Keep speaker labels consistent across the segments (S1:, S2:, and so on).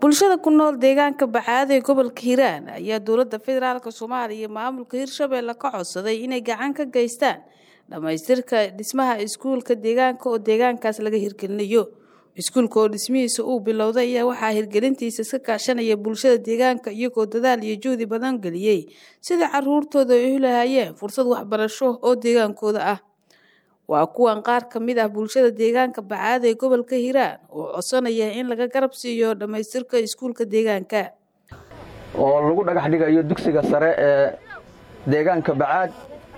S1: bulshada ku nool deegaanka bacaad ee gobolka hiiraan ayaa dowladda federaalk soomaaliya iyo maamulka hirshabeelle ka codsaday inay gacan ka geystaan dhammaystirka dhismaha iskuulka deegaanka oo deegaankaas laga hirgelinayo iskuulka oo dhismihiisa uu bilowday ayaa waxaa hirgelintiisa iska kaashanaya bulshada deegaanka iyagoo dadaal iyo juhdi badan geliyey sidai caruurtooda ay u lahaayeen fursad waxbarasho oo deegaankooda ah waa kuwan qaar ka mid ah bulshada deegaanka bacaad ee gobolka hiiraan oo codsanaya in laga garab siiyo dhammaystirka iskuulka deegaanka
S2: oo lagu dhagax dhigayo dugsiga sare ee deegaanka bacaad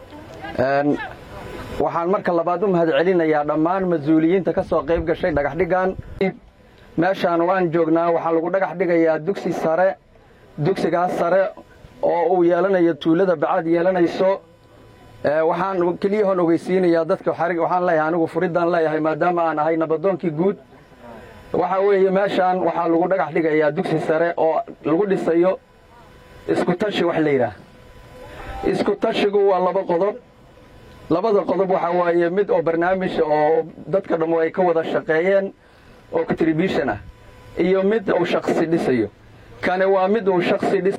S2: waxaan marka labaad u mahad celinayaa dhammaan mas-uuliyiinta ka soo qayb gashay dhagaxdhigan meeshaan waan joognaa waxaa lagu dhagax dhigayaa dugsi sare dugsigaas sare oo uu yeelanayo tuulada bacaad yeelanayso waxaan keliyahoon ogeysiinayaa dadka waxaan leeyahay anigu furiddaan leeyahay maadaama aan ahay nabadoonkii guud waxaa weeye meeshaan waxaa lagu dhagax dhigayaa dugsi sare oo lagu dhisayo iskutashi wax la yidhaah iskutashigu waa laba qodob labada qodob waxaa waaye mid oo barnaamij oo dadka dhammo ay ka wada shaqeeyeen oo contribution ah iyo mid uu shaksi dhisayo kani waa mid uu shaksi dhis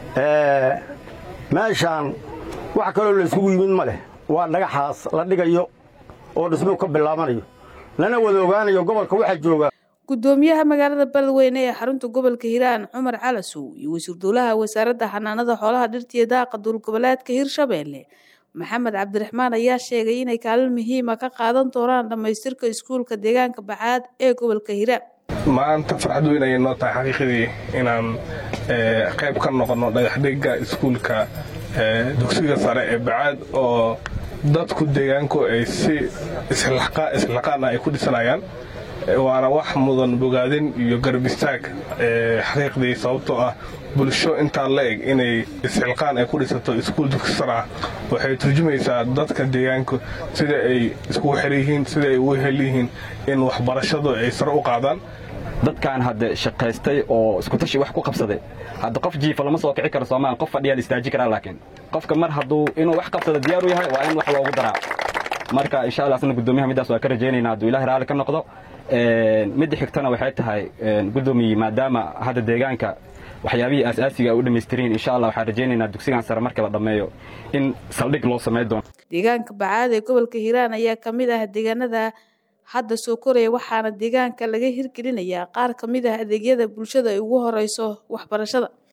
S3: meeshaan wax kaloo layskugu yimid ma leh waa dhagaxaas la dhigayo oo dhismuhu ka bilaabanayo lana wada ogaanayo gobolka waxaa jooga
S1: gudoomiyaha magaalada beledweyne ee xarunta gobolka hiiraan cumar calasow iyo wasiir dowlaha wasaaradda xanaanada xoolaha dhirtiyo daaqa dowlgoboleedka hirshabeelle maxamed cabdiraxmaan ayaa sheegay inay kaalin muhiima ka qaadan doonaan dhammaystirka iskuulka deegaanka bacaad ee gobolka hiiraan
S4: maanta farxad weyn ayay noo tahay xaqiiqadii inaan qayb ka noqonno dhagaxdhigga iskuulka dugsiga sare ee bacaad oo dadku deegaanku ay si islaqaana ay ku dhisanayaan waana wax mudan bogaadin iyo garab istaag xaqiiqdii sababtoo ah bulsho intaa la eg inay isxilqaan ay ku dhisato iskuul dugsi sar ah waxay turjumaysaa dadka deegaanku sida ay iskugu xer yihiin sida ay ugu hel yihiin in waxbarashadu ay sare u qaadaan
S5: dadkan hadde shaqaystay oo iskutashi wax ku qabsaday hadda qof jiifa lama soo kici karo soomaal qof fadhiyaa la istaaji karaa laakiin qofka mar hadduu inuu wax qabsado diyaar u yahay waa in wax loogu daraa marka insha allah asna guddoomiyaha middaas waa ka rajaynaynaa hadduu ilahi raalli ka noqdo midda xigtana waxay tahay guddoomiye maadaama hadda deegaanka waxyaabihii aasaasiga ay u dhammaystiriin insha allah waxaan rajaynaynaa dugsigan sare marka la dhammeeyo in saldhig loo samayn doono
S1: deegaanka bacaad ee gobolka hiiraan ayaa ka mid ah deegaanada hadda soo koraya waxaana deegaanka laga hirgelinayaa qaar ka mid ah adeegyada bulshada ay ugu horeyso waxbarashada